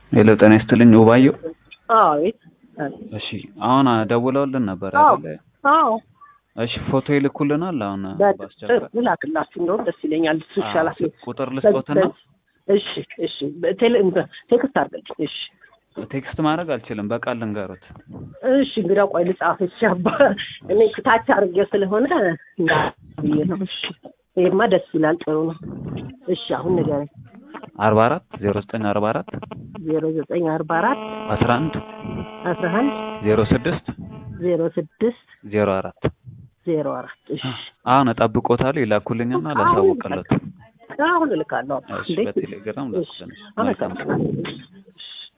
ሄሎ ጤና ይስጥልኝ ውባየው። አቤት። እሺ አሁን ደውለውልን ነበር አዎ አይደለ? አዎ እሺ ፎቶ ይልኩልናል። አሁን በአስቸኳይ ላክላችሁ እንደውም ደስ ይለኛል። እሱ ይሻላል። ቁጥር ልስጦትና እሺ እሺ በቴሌ- እንትን ቴክስት አድርገልኝ። እሺ ቴክስት ማድረግ አልችልም፣ በቃል ልንገሩት። እሺ እንግዲያው ቆይ ልጻፍ። እሺ አባ እኔ ታች አድርጌው ስለሆነ እንዳ ብዬ ነው። እሺ ይሄማ ደስ ይላል። ጥሩ ነው። እሺ አሁን ንገረኝ። አርባ አራት ዜሮ ዘጠኝ አርባ አራት ዜሮ ዘጠኝ አርባ አራት አስራ አንድ አስራ አንድ ዜሮ ስድስት ዜሮ ስድስት ዜሮ አራት ዜሮ አራት እሺ አሁን እጠብቆታለሁ። ይላኩልኝና ላሳውቅለት። አሁን እልካለሁ። እሺ እንዴ በቴሌግራም እሺ ላኩልን። መልካም አመሰግናለሁ።